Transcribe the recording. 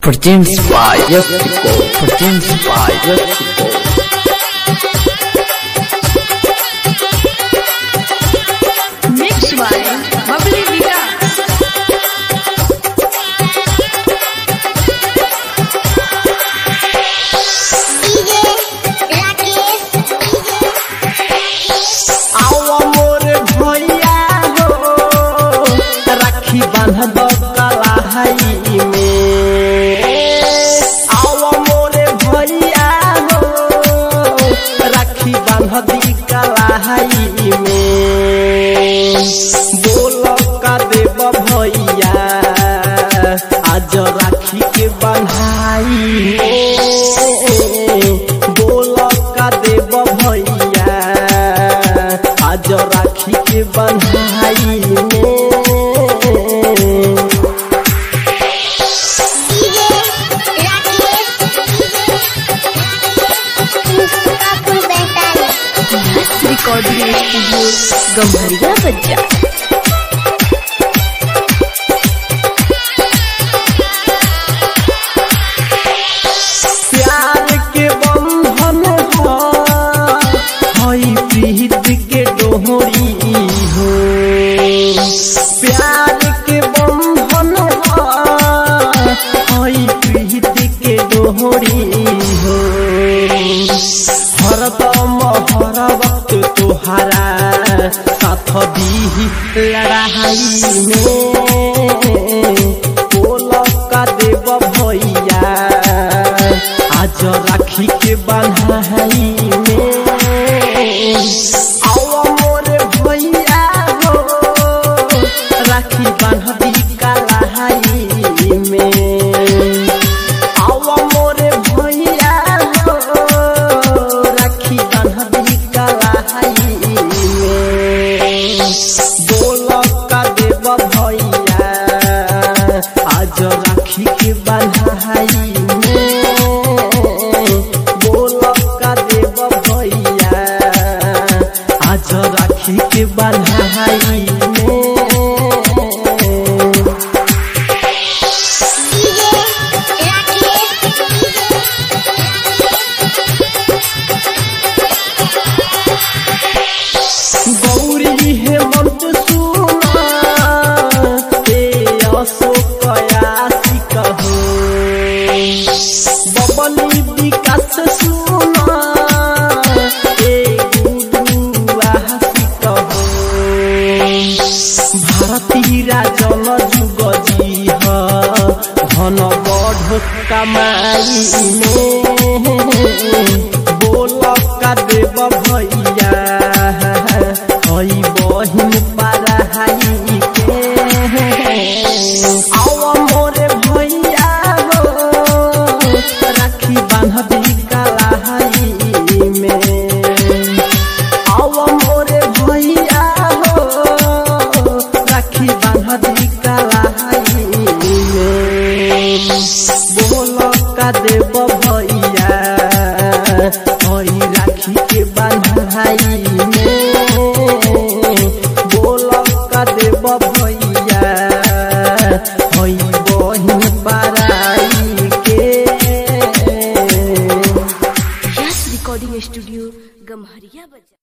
Produced by Yastico. Produced by Yastico. Mixed by Bubbly Vikas. आवा मोर भैया हो राखी बांध दो कलाई में आवा मोर भैया हो राखी बांध दी कलाई में बोल का देव भैया आज राखी के बंधाई में बोल का देव भैया आज राखी के बंधाई में Recording Studio Gambharia Bajja. प्यार के बंधन हो हई प्रीत के डोहरी हो प्यार के बंधन हो हई प्रीत के डोहरी हो हरदम हर वक्त तुहारा साथ दी लड़ाई में बोल का देव भैया आज राखी के बंधाई में आओ मोर भैया हो राखी बांध दी कलाई में आओ मोर भैया हो राखी बांध दी कलाई में बोल का देव भैया आज राखी के बंधाई में बोल का देव भैया आज राखी के बंधाई में गौरी हेमंत सुना हे अशोक यासी कहो बबली विकास सुना हे गुडू आसी कहो भारती राजन जुग जी ह धन बढ़ कमाई में बोल का देव भैया हई बहिन पढ़ाई के